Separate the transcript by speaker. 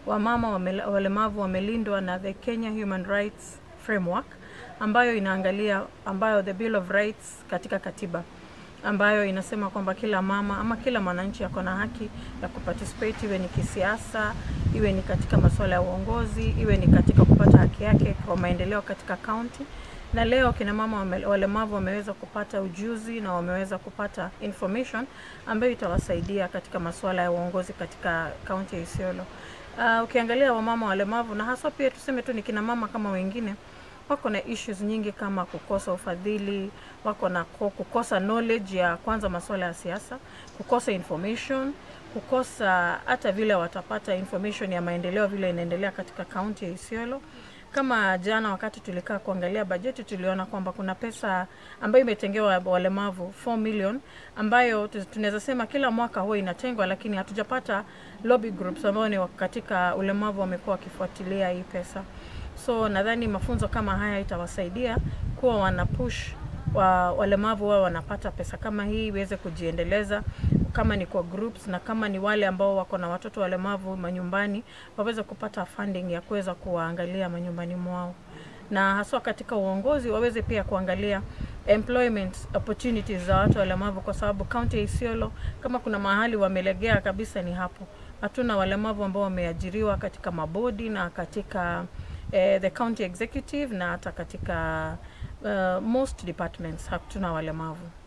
Speaker 1: wamama wame, walemavu wamelindwa na the Kenya Human Rights Framework ambayo inaangalia ambayo the Bill of Rights katika katiba ambayo inasema kwamba kila mama ama kila mwananchi ako na haki ya kuparticipate, iwe ni kisiasa, iwe ni katika masuala ya uongozi, iwe ni katika kupata haki yake kwa maendeleo katika kaunti. Na leo kina mama wame, walemavu wameweza kupata ujuzi na wameweza kupata information ambayo itawasaidia katika masuala ya uongozi katika kaunti ya Isiolo. Uh, ukiangalia wamama walemavu na haswa pia tuseme tu ni kina mama kama wengine wako na issues nyingi kama kukosa ufadhili, wako na ko- kukosa knowledge ya kwanza masuala ya siasa, kukosa information, kukosa hata vile watapata information ya maendeleo vile inaendelea katika kaunti ya Isiolo. Kama jana wakati tulikaa kuangalia bajeti, tuliona kwamba kuna pesa ambayo imetengewa walemavu 4 million, ambayo tu- tunaweza sema kila mwaka huwa inatengwa, lakini hatujapata lobby groups ambao ni wa- katika ulemavu wamekuwa wakifuatilia hii pesa so nadhani mafunzo kama haya itawasaidia kuwa wana push wa walemavu wao wanapata pesa kama hii iweze kujiendeleza kama ni kwa groups na kama ni wale ambao wako na watoto walemavu manyumbani waweze kupata funding ya kuweza kuwaangalia manyumbani mwao na haswa katika uongozi waweze pia kuangalia employment opportunities za watu walemavu kwa sababu kaunti ya Isiolo kama kuna mahali wamelegea kabisa ni hapo hatuna walemavu ambao wameajiriwa katika mabodi na katika eh, the county executive na hata katika uh, most departments hatuna walemavu